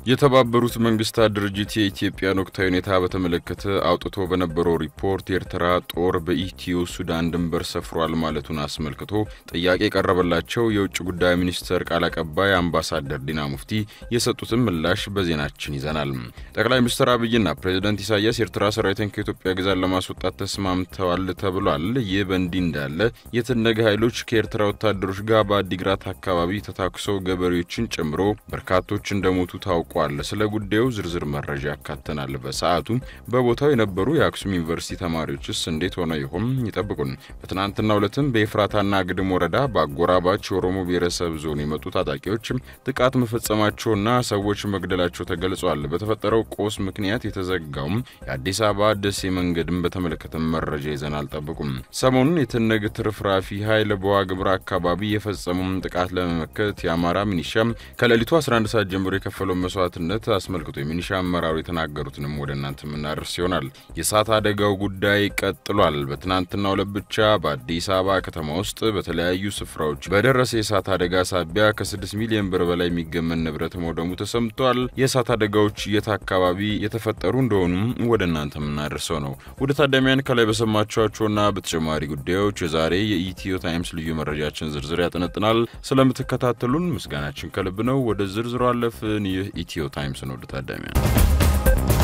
የተባበሩት መንግስታት ድርጅት የኢትዮጵያን ወቅታዊ ሁኔታ በተመለከተ አውጥቶ በነበረው ሪፖርት የኤርትራ ጦር በኢትዮ ሱዳን ድንበር ሰፍሯል ማለቱን አስመልክቶ ጥያቄ የቀረበላቸው የውጭ ጉዳይ ሚኒስቴር ቃል አቀባይ አምባሳደር ዲና ሙፍቲ የሰጡትን ምላሽ በዜናችን ይዘናል። ጠቅላይ ሚኒስትር አብይና ፕሬዚደንት ኢሳያስ የኤርትራ ሰራዊትን ከኢትዮጵያ ግዛት ለማስወጣት ተስማምተዋል ተብሏል። ይህ በእንዲህ እንዳለ የትነገ ኃይሎች ከኤርትራ ወታደሮች ጋር በአዲግራት አካባቢ ተታኩሰው ገበሬዎችን ጨምሮ በርካቶች እንደሞቱ ታውቋል። ስለ ጉዳዩ ዝርዝር መረጃ ያካተናል። በሰዓቱ በቦታው የነበሩ የአክሱም ዩኒቨርሲቲ ተማሪዎችስ እንዴት ሆነው ይሆን? ይጠብቁን። በትናንትናው ዕለትም በኤፍራታና ግድም ወረዳ በአጎራባች የኦሮሞ ብሔረሰብ ዞን የመጡ ታጣቂዎች ጥቃት መፈጸማቸውና ሰዎች መግደላቸው ተገልጿል። በተፈጠረው ቆስ ምክንያት የተዘጋውም የአዲስ አበባ ደሴ መንገድን በተመለከተ መረጃ ይዘናል። ጠብቁም። ሰሞኑን የትነግ ትርፍራፊ ኃይል በዋግምራ አካባቢ የፈጸመውን ጥቃት ለመመከት የአማራ ሚኒሻ ከሌሊቱ 11 ሰዓት ጀምሮ የከፈለው መስዋዕትነት አስመልክቶ የሚኒሻ አመራሩ የተናገሩትንም ወደ እናንተ የምናደርስ ይሆናል። የእሳት አደጋው ጉዳይ ቀጥሏል። በትናንትናው ዕለት ብቻ በአዲስ አበባ ከተማ ውስጥ በተለያዩ ስፍራዎች በደረሰ የእሳት አደጋ ሳቢያ ከ6 ሚሊዮን ብር በላይ የሚገመን ንብረት መውደሙ ተሰምቷል። የእሳት አደጋዎች የት አካባቢ የተፈጠሩ እንደሆኑም ወደ እናንተ የምናደርሰው ነው። ወደ ታዳሚያን ከላይ በሰማችኋቸውና በተጨማሪ ጉዳዮች የዛሬ የኢትዮ ታይምስ ልዩ መረጃችን ዝርዝር ያጠነጥናል። ስለምትከታተሉን ምስጋናችን ከልብ ነው። ወደ ዝርዝሩ አለፍን። ይህ ኢትዮ ታይምስ ነው። ወደ ታዳሚያን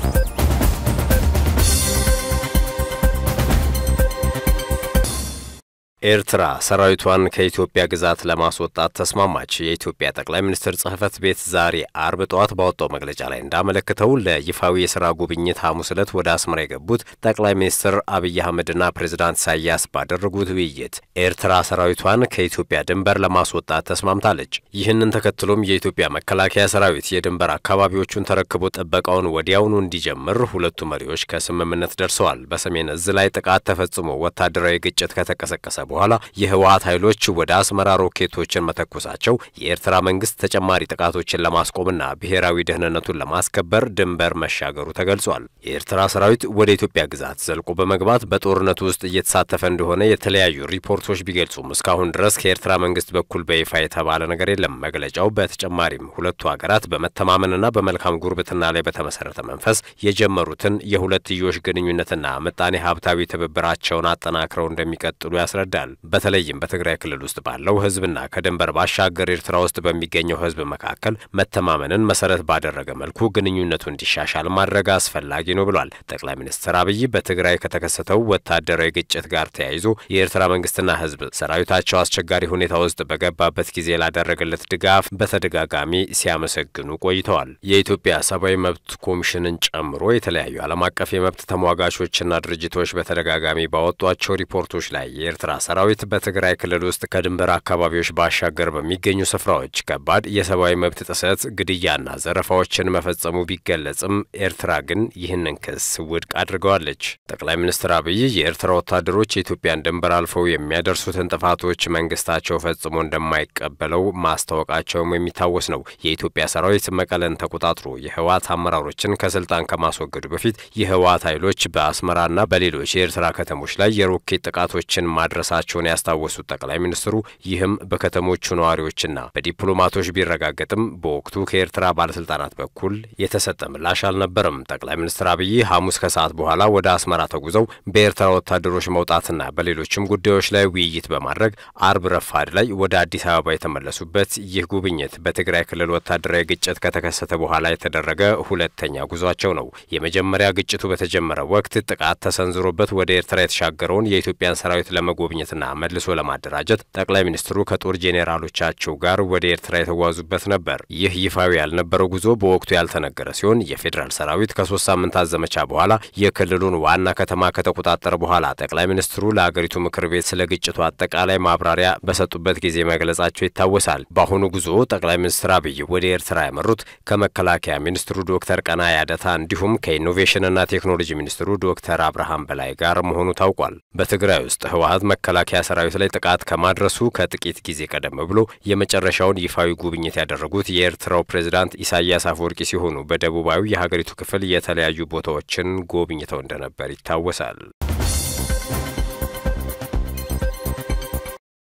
ኤርትራ ሰራዊቷን ከኢትዮጵያ ግዛት ለማስወጣት ተስማማች። የኢትዮጵያ ጠቅላይ ሚኒስትር ጽህፈት ቤት ዛሬ አርብ ጠዋት ባወጣው መግለጫ ላይ እንዳመለክተው ለይፋዊ የስራ ጉብኝት ሐሙስ ዕለት ወደ አስመራ የገቡት ጠቅላይ ሚኒስትር አብይ አህመድና ፕሬዝዳንት ኢሳያስ ባደረጉት ውይይት ኤርትራ ሰራዊቷን ከኢትዮጵያ ድንበር ለማስወጣት ተስማምታለች። ይህንን ተከትሎም የኢትዮጵያ መከላከያ ሰራዊት የድንበር አካባቢዎቹን ተረክቦ ጥበቃውን ወዲያውኑ እንዲጀምር ሁለቱ መሪዎች ከስምምነት ደርሰዋል። በሰሜን እዝ ላይ ጥቃት ተፈጽሞ ወታደራዊ ግጭት ከተቀሰቀሰ በኋላ የህወሀት ኃይሎች ወደ አስመራ ሮኬቶችን መተኮሳቸው የኤርትራ መንግስት ተጨማሪ ጥቃቶችን ለማስቆምና ብሔራዊ ደህንነቱን ለማስከበር ድንበር መሻገሩ ተገልጿል። የኤርትራ ሰራዊት ወደ ኢትዮጵያ ግዛት ዘልቆ በመግባት በጦርነቱ ውስጥ እየተሳተፈ እንደሆነ የተለያዩ ሪፖርቶች ቢገልጹም እስካሁን ድረስ ከኤርትራ መንግስት በኩል በይፋ የተባለ ነገር የለም። መግለጫው በተጨማሪም ሁለቱ ሀገራት በመተማመንና በመልካም ጉርብትና ላይ በተመሰረተ መንፈስ የጀመሩትን የሁለትዮሽ ግንኙነትና ምጣኔ ሀብታዊ ትብብራቸውን አጠናክረው እንደሚቀጥሉ ያስረዳል። በተለይም በትግራይ ክልል ውስጥ ባለው ህዝብና ከድንበር ባሻገር ኤርትራ ውስጥ በሚገኘው ህዝብ መካከል መተማመንን መሰረት ባደረገ መልኩ ግንኙነቱ እንዲሻሻል ማድረግ አስፈላጊ ነው ብሏል። ጠቅላይ ሚኒስትር አብይ በትግራይ ከተከሰተው ወታደራዊ ግጭት ጋር ተያይዞ የኤርትራ መንግስትና ህዝብ ሰራዊታቸው አስቸጋሪ ሁኔታ ውስጥ በገባበት ጊዜ ላደረገለት ድጋፍ በተደጋጋሚ ሲያመሰግኑ ቆይተዋል። የኢትዮጵያ ሰብአዊ መብት ኮሚሽንን ጨምሮ የተለያዩ ዓለም አቀፍ የመብት ተሟጋቾችና ድርጅቶች በተደጋጋሚ ባወጧቸው ሪፖርቶች ላይ የኤርትራ ሰራዊት በትግራይ ክልል ውስጥ ከድንበር አካባቢዎች ባሻገር በሚገኙ ስፍራዎች ከባድ የሰብአዊ መብት ጥሰት፣ ግድያና ዘረፋዎችን መፈጸሙ ቢገለጽም ኤርትራ ግን ይህንን ክስ ውድቅ አድርገዋለች። ጠቅላይ ሚኒስትር አብይ የኤርትራ ወታደሮች የኢትዮጵያን ድንበር አልፈው የሚያደርሱትን ጥፋቶች መንግስታቸው ፈጽሞ እንደማይቀበለው ማስታወቃቸውም የሚታወስ ነው። የኢትዮጵያ ሰራዊት መቀለን ተቆጣጥሮ የህወሓት አመራሮችን ከስልጣን ከማስወገዱ በፊት የህወሓት ኃይሎች በአስመራና በሌሎች የኤርትራ ከተሞች ላይ የሮኬት ጥቃቶችን ማድረሳቸውን ያስታወሱት ጠቅላይ ሚኒስትሩ ይህም በከተሞቹ ነዋሪዎችና በዲፕሎማቶች ቢረጋገጥም በወቅቱ ከኤርትራ ባለስልጣናት በኩል የተሰጠ ምላሽ አልነበረም። ጠቅላይ ሚኒስትር አብይ ሐሙስ ከሰዓት በኋላ ወደ አስመራ ተጉዘው በኤርትራ ወታደሮች መውጣትና በሌሎችም ጉዳዮች ላይ ውይይት በማድረግ አርብ ረፋድ ላይ ወደ አዲስ አበባ የተመለሱበት ይህ ጉብኝት በትግራይ ክልል ወታደራዊ ግጭት ከተከሰተ በኋላ የተደረገ ሁለተኛ ጉዟቸው ነው። የመጀመሪያ ግጭቱ በተጀመረ ወቅት ጥቃት ተሰንዝሮበት ወደ ኤርትራ የተሻገረውን የኢትዮጵያን ሰራዊት ለመጎብኘትና መልሶ ለማደራጀት ጠቅላይ ሚኒስትሩ ከጦር ጄኔራሎቻቸው ጋር ወደ ኤርትራ የተጓዙበት ነበር። ይህ ይፋዊ ያልነበረው ጉዞ በወቅቱ ያልተነገረ ሲሆን የፌዴራል ሰራዊት ከሶስት ሳምንታት ዘመቻ በኋላ የክልሉን ዋና ከተማ ከተቆጣጠረ በኋላ ጠቅላይ ሚኒስትሩ ለአገሪቱ ምክር ቤት ስለ ግጭቱ አጠቃላይ ማብራሪያ በሰጡበት ጊዜ መግለጻቸው ይታወሳል። በአሁኑ ጉዞ ጠቅላይ ሚኒስትር አብይ ወደ ኤርትራ ያመሩት ከመከላከያ ሚኒስትሩ ዶክተር ቀናኢ አደታ እንዲሁም ከኢኖቬሽንና ቴክኖሎጂ ሚኒስትሩ ዶክተር አብርሃም በላይ ጋር መሆኑ ታውቋል። በትግራይ ውስጥ ህወሀት መከላከያ ሰራዊት ላይ ጥቃት ከማድረሱ ከጥቂት ጊዜ ቀደም ብሎ የመጨረሻውን ይፋዊ ጉብኝት ያደረጉት የኤርትራው ፕሬዝዳንት ኢሳያስ አፈወርቂ ሲሆኑ በደቡባዊ የሀገሪቱ ክፍል የተለያዩ ቦታዎችን ጎብኝተው እንደነበር ይታወሳል።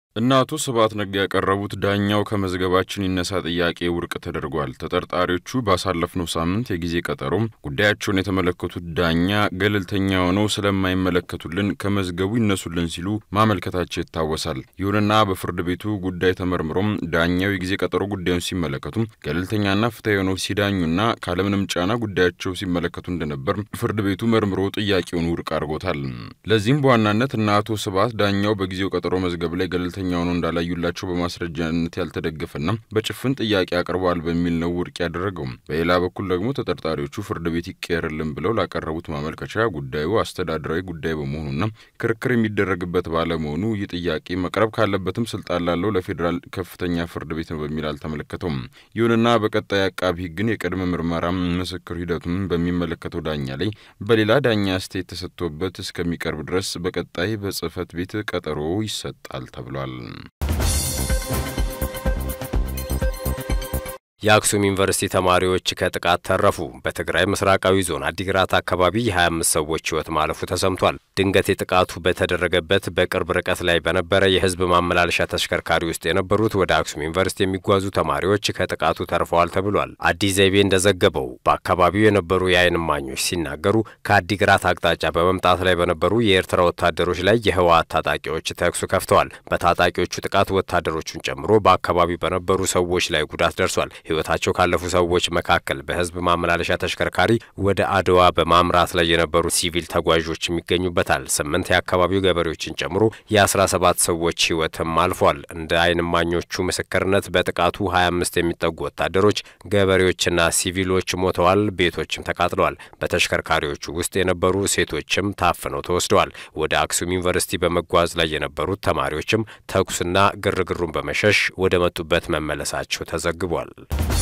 እነ አቶ ስብሐት ነጋ ያቀረቡት ዳኛው ከመዝገባችን ይነሳ ጥያቄ ውድቅ ተደርጓል። ተጠርጣሪዎቹ ባሳለፍነው ሳምንት የጊዜ ቀጠሮም ጉዳያቸውን የተመለከቱት ዳኛ ገለልተኛ ሆነው ስለማይመለከቱልን ከመዝገቡ ይነሱልን ሲሉ ማመልከታቸው ይታወሳል። ይሁንና በፍርድ ቤቱ ጉዳይ ተመርምሮም ዳኛው የጊዜ ቀጠሮ ጉዳዩን ሲመለከቱም ገለልተኛና ፍትሐዊ ሆነው ሲዳኙና ካለምንም ጫና ጉዳያቸው ሲመለከቱ እንደነበር ፍርድ ቤቱ መርምሮ ጥያቄውን ውድቅ አድርጎታል። ለዚህም በዋናነት እነ አቶ ስብሐት ዳኛው በጊዜው ቀጠሮ መዝገብ ላይ ገለልተኛ ሆኖ እንዳላዩላቸው በማስረጃነት ያልተደገፈና በጭፍን ጥያቄ አቅርበዋል በሚል ነው ውድቅ ያደረገው። በሌላ በኩል ደግሞ ተጠርጣሪዎቹ ፍርድ ቤት ይቀየርልን ብለው ላቀረቡት ማመልከቻ ጉዳዩ አስተዳደራዊ ጉዳይ በመሆኑና ክርክር የሚደረግበት ባለመሆኑ ይህ ጥያቄ መቅረብ ካለበትም ስልጣን ላለው ለፌዴራል ከፍተኛ ፍርድ ቤት ነው በሚል አልተመለከተውም። ይሁንና በቀጣይ አቃቢ ሕግን የቅድመ ምርመራ ምስክር ሂደቱን በሚመለከተው ዳኛ ላይ በሌላ ዳኛ አስተያየት ተሰጥቶበት እስከሚቀርብ ድረስ በቀጣይ በጽህፈት ቤት ቀጠሮ ይሰጣል ተብሏል። የአክሱም ዩኒቨርሲቲ ተማሪዎች ከጥቃት ተረፉ። በትግራይ ምስራቃዊ ዞን አዲግራት አካባቢ የ25 ሰዎች ሕይወት ማለፉ ተሰምቷል። ድንገት የጥቃቱ በተደረገበት በቅርብ ርቀት ላይ በነበረ የህዝብ ማመላለሻ ተሽከርካሪ ውስጥ የነበሩት ወደ አክሱም ዩኒቨርሲቲ የሚጓዙ ተማሪዎች ከጥቃቱ ተርፈዋል ተብሏል። አዲስ ዘይቤ እንደዘገበው በአካባቢው የነበሩ የዓይን እማኞች ሲናገሩ ከአዲግራት አቅጣጫ በመምጣት ላይ በነበሩ የኤርትራ ወታደሮች ላይ የህወሓት ታጣቂዎች ተኩስ ከፍተዋል። በታጣቂዎቹ ጥቃት ወታደሮቹን ጨምሮ በአካባቢው በነበሩ ሰዎች ላይ ጉዳት ደርሷል። ህይወታቸው ካለፉ ሰዎች መካከል በህዝብ ማመላለሻ ተሽከርካሪ ወደ አድዋ በማምራት ላይ የነበሩ ሲቪል ተጓዦችም ይገኙበታል። ስምንት የአካባቢው ገበሬዎችን ጨምሮ የአስራ ሰባት ሰዎች ህይወትም አልፏል። እንደ ዓይን እማኞቹ ምስክርነት በጥቃቱ ሀያ አምስት የሚጠጉ ወታደሮች፣ ገበሬዎችና ሲቪሎች ሞተዋል። ቤቶችም ተቃጥለዋል። በተሽከርካሪዎቹ ውስጥ የነበሩ ሴቶችም ታፍነው ተወስደዋል። ወደ አክሱም ዩኒቨርሲቲ በመጓዝ ላይ የነበሩት ተማሪዎችም ተኩስና ግርግሩን በመሸሽ ወደ መጡበት መመለሳቸው ተዘግቧል።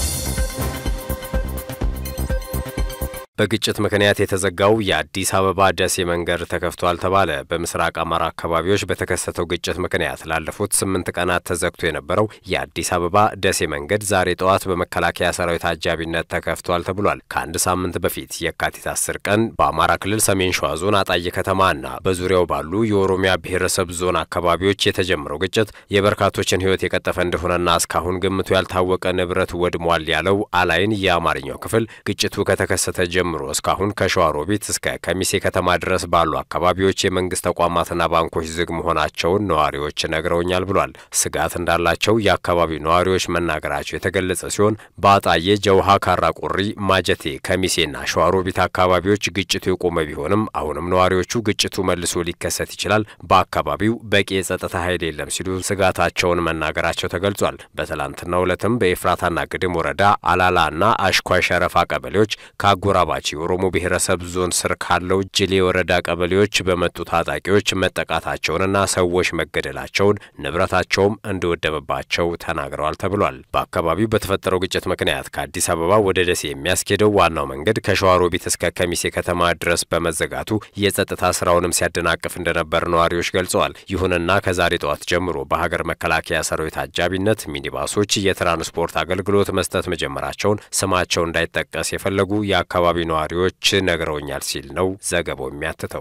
በግጭት ምክንያት የተዘጋው የአዲስ አበባ ደሴ መንገድ ተከፍቷል ተባለ። በምስራቅ አማራ አካባቢዎች በተከሰተው ግጭት ምክንያት ላለፉት ስምንት ቀናት ተዘግቶ የነበረው የአዲስ አበባ ደሴ መንገድ ዛሬ ጠዋት በመከላከያ ሰራዊት አጃቢነት ተከፍቷል ተብሏል። ከአንድ ሳምንት በፊት የካቲት አስር ቀን በአማራ ክልል ሰሜን ሸዋ ዞን አጣዬ ከተማና በዙሪያው ባሉ የኦሮሚያ ብሔረሰብ ዞን አካባቢዎች የተጀመረው ግጭት የበርካቶችን ሕይወት የቀጠፈ እንደሆነና እስካሁን ግምቱ ያልታወቀ ንብረት ወድሟል ያለው አላይን የአማርኛው ክፍል ግጭቱ ከተከሰተ ጀምሮ እስካሁን ከሸዋሮቢት እስከ ከሚሴ ከተማ ድረስ ባሉ አካባቢዎች የመንግስት ተቋማትና ባንኮች ዝግ መሆናቸውን ነዋሪዎች ነግረውኛል ብሏል። ስጋት እንዳላቸው የአካባቢው ነዋሪዎች መናገራቸው የተገለጸ ሲሆን በአጣዬ፣ ጀውሃ፣ ካራቆሪ፣ ማጀቴ፣ ከሚሴና ሸዋሮቢት አካባቢዎች ግጭቱ የቆመ ቢሆንም አሁንም ነዋሪዎቹ ግጭቱ መልሶ ሊከሰት ይችላል፣ በአካባቢው በቂ የጸጥታ ኃይል የለም ሲሉ ስጋታቸውን መናገራቸው ተገልጿል። በትላንትናው ዕለትም በኤፍራታና ግድም ወረዳ አላላና አሽኳይ ሸረፋ ቀበሌዎች ከአጎራባ የኦሮሞ ብሔረሰብ ዞን ስር ካለው ጅሌ ወረዳ ቀበሌዎች በመጡ ታጣቂዎች መጠቃታቸውንና ሰዎች መገደላቸውን ንብረታቸውም እንደወደመባቸው ተናግረዋል ተብሏል። በአካባቢው በተፈጠረው ግጭት ምክንያት ከአዲስ አበባ ወደ ደሴ የሚያስኬደው ዋናው መንገድ ከሸዋሮቢት እስከ ከሚሴ ከተማ ድረስ በመዘጋቱ የጸጥታ ስራውንም ሲያደናቅፍ እንደነበር ነዋሪዎች ገልጸዋል። ይሁንና ከዛሬ ጠዋት ጀምሮ በሀገር መከላከያ ሰራዊት አጃቢነት ሚኒባሶች የትራንስፖርት አገልግሎት መስጠት መጀመራቸውን ስማቸው እንዳይጠቀስ የፈለጉ የአካባቢ ነዋሪዎች ነግረውኛል ሲል ነው ዘገባው የሚያትተው።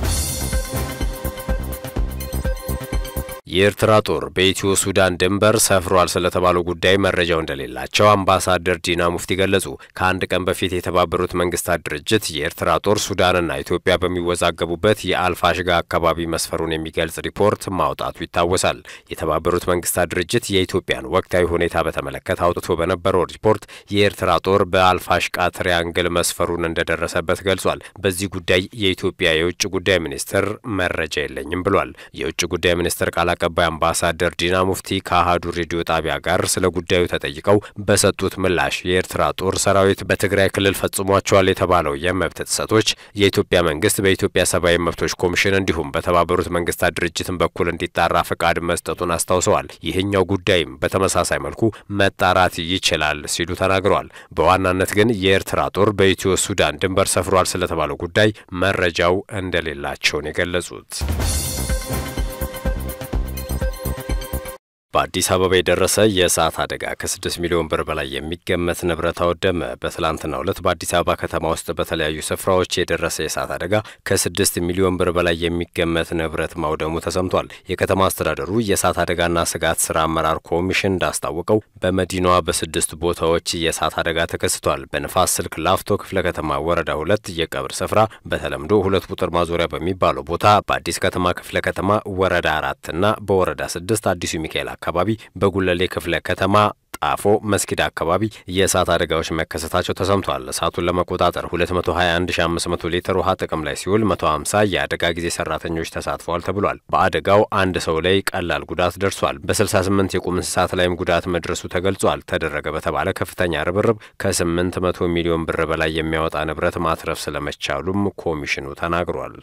የኤርትራ ጦር በኢትዮ ሱዳን ድንበር ሰፍሯል ስለተባለው ጉዳይ መረጃው እንደሌላቸው አምባሳደር ዲና ሙፍቲ ገለጹ። ከአንድ ቀን በፊት የተባበሩት መንግስታት ድርጅት የኤርትራ ጦር ሱዳንና ኢትዮጵያ በሚወዛገቡበት የአልፋሽጋ አካባቢ መስፈሩን የሚገልጽ ሪፖርት ማውጣቱ ይታወሳል። የተባበሩት መንግስታት ድርጅት የኢትዮጵያን ወቅታዊ ሁኔታ በተመለከተ አውጥቶ በነበረው ሪፖርት የኤርትራ ጦር በአልፋሽቃ ትሪያንግል መስፈሩን እንደደረሰበት ገልጿል። በዚህ ጉዳይ የኢትዮጵያ የውጭ ጉዳይ ሚኒስትር መረጃ የለኝም ብሏል። የውጭ ጉዳይ ሚኒስትር ቃል አቀባይ አምባሳደር ዲና ሙፍቲ ከአህዱ ሬዲዮ ጣቢያ ጋር ስለ ጉዳዩ ተጠይቀው በሰጡት ምላሽ የኤርትራ ጦር ሰራዊት በትግራይ ክልል ፈጽሟቸዋል የተባለው የመብት ጥሰቶች የኢትዮጵያ መንግስት በኢትዮጵያ ሰብአዊ መብቶች ኮሚሽን እንዲሁም በተባበሩት መንግስታት ድርጅትን በኩል እንዲጣራ ፈቃድ መስጠቱን አስታውሰዋል። ይህኛው ጉዳይም በተመሳሳይ መልኩ መጣራት ይችላል ሲሉ ተናግረዋል። በዋናነት ግን የኤርትራ ጦር በኢትዮ ሱዳን ድንበር ሰፍሯል ስለተባለው ጉዳይ መረጃው እንደሌላቸውን የገለጹት በአዲስ አበባ የደረሰ የእሳት አደጋ ከስድስት ሚሊዮን ብር በላይ የሚገመት ንብረት አወደመ። በትላንትናው ዕለት በአዲስ አበባ ከተማ ውስጥ በተለያዩ ስፍራዎች የደረሰ የእሳት አደጋ ከስድስት ሚሊዮን ብር በላይ የሚገመት ንብረት ማውደሙ ተሰምቷል። የከተማ አስተዳደሩ የእሳት አደጋና ስጋት ስራ አመራር ኮሚሽን እንዳስታወቀው በመዲናዋ በስድስት ቦታዎች የእሳት አደጋ ተከስቷል። በንፋስ ስልክ ላፍቶ ክፍለ ከተማ ወረዳ ሁለት የቀብር ስፍራ በተለምዶ ሁለት ቁጥር ማዞሪያ በሚባለው ቦታ፣ በአዲስ ከተማ ክፍለ ከተማ ወረዳ አራትና በወረዳ ስድስት አዲሱ ሚካኤል አካባቢ በጉለሌ ክፍለ ከተማ ጣፎ መስጊድ አካባቢ የእሳት አደጋዎች መከሰታቸው ተሰምቷል። እሳቱን ለመቆጣጠር 221500 ሊትር ውሃ ጥቅም ላይ ሲውል 150 የአደጋ ጊዜ ሰራተኞች ተሳትፈዋል ተብሏል። በአደጋው አንድ ሰው ላይ ቀላል ጉዳት ደርሷል። በ68 የቁም እንስሳት ላይም ጉዳት መድረሱ ተገልጿል። ተደረገ በተባለ ከፍተኛ ርብርብ ከ800 ሚሊዮን ብር በላይ የሚያወጣ ንብረት ማትረፍ ስለመቻሉም ኮሚሽኑ ተናግሯል።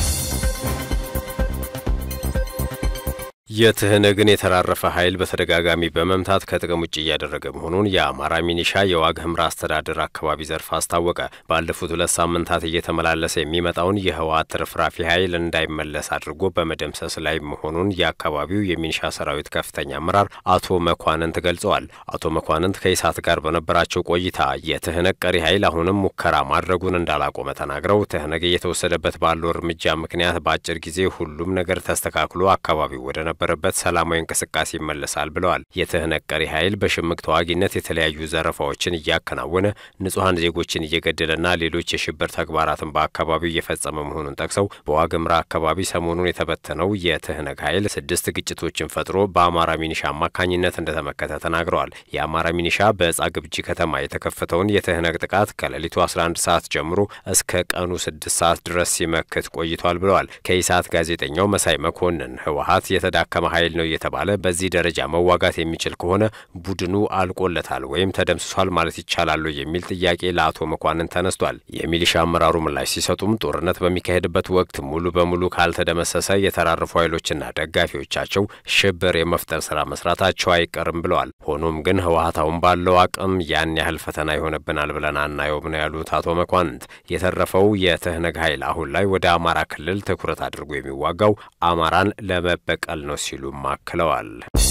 የትህነግን የተራረፈ ኃይል በተደጋጋሚ በመምታት ከጥቅም ውጭ እያደረገ መሆኑን የአማራ ሚኒሻ የዋግ ኽምራ አስተዳደር አካባቢ ዘርፍ አስታወቀ። ባለፉት ሁለት ሳምንታት እየተመላለሰ የሚመጣውን የህወሓት ትርፍራፊ ኃይል እንዳይመለስ አድርጎ በመደምሰስ ላይ መሆኑን የአካባቢው የሚኒሻ ሰራዊት ከፍተኛ አመራር አቶ መኳንንት ገልጸዋል። አቶ መኳንንት ከኢሳት ጋር በነበራቸው ቆይታ የትህነግ ቀሪ ኃይል አሁንም ሙከራ ማድረጉን እንዳላቆመ ተናግረው ትህነግ እየተወሰደበት ባለው እርምጃ ምክንያት በአጭር ጊዜ ሁሉም ነገር ተስተካክሎ አካባቢው ወደ ነበር በት ሰላማዊ እንቅስቃሴ ይመለሳል ብለዋል። የትህነግ ቀሪ ኃይል በሽምቅ ተዋጊነት የተለያዩ ዘረፋዎችን እያከናወነ ንጹሐን ዜጎችን እየገደለና ሌሎች የሽብር ተግባራትን በአካባቢው እየፈጸመ መሆኑን ጠቅሰው በዋግምራ አካባቢ ሰሞኑን የተበተነው የትህነግ ኃይል ስድስት ግጭቶችን ፈጥሮ በአማራ ሚኒሻ አማካኝነት እንደተመከተ ተናግረዋል። የአማራ ሚኒሻ በዕጻ ግብጂ ከተማ የተከፈተውን የትህነግ ጥቃት ከሌሊቱ 11 ሰዓት ጀምሮ እስከ ቀኑ 6 ሰዓት ድረስ ሲመክት ቆይቷል ብለዋል። ከኢሳት ጋዜጠኛው መሳይ መኮንን ህወሓት የተዳ ከመ ኃይል ነው እየተባለ በዚህ ደረጃ መዋጋት የሚችል ከሆነ ቡድኑ አልቆለታል ወይም ተደምስሷል ማለት ይቻላሉ የሚል ጥያቄ ለአቶ መኳንን ተነስቷል። የሚሊሻ አመራሩ ምላሽ ሲሰጡም ጦርነት በሚካሄድበት ወቅት ሙሉ በሙሉ ካልተደመሰሰ የተራረፉ ኃይሎችና ደጋፊዎቻቸው ሽብር የመፍጠር ስራ መስራታቸው አይቀርም ብለዋል። ሆኖም ግን ህወሓት አሁን ባለው አቅም ያን ያህል ፈተና ይሆንብናል ብለን አናየውም ነው ያሉት አቶ መኳንንት። የተረፈው የትህነግ ኃይል አሁን ላይ ወደ አማራ ክልል ትኩረት አድርጎ የሚዋጋው አማራን ለመበቀል ነው ሲሉም አክለዋል።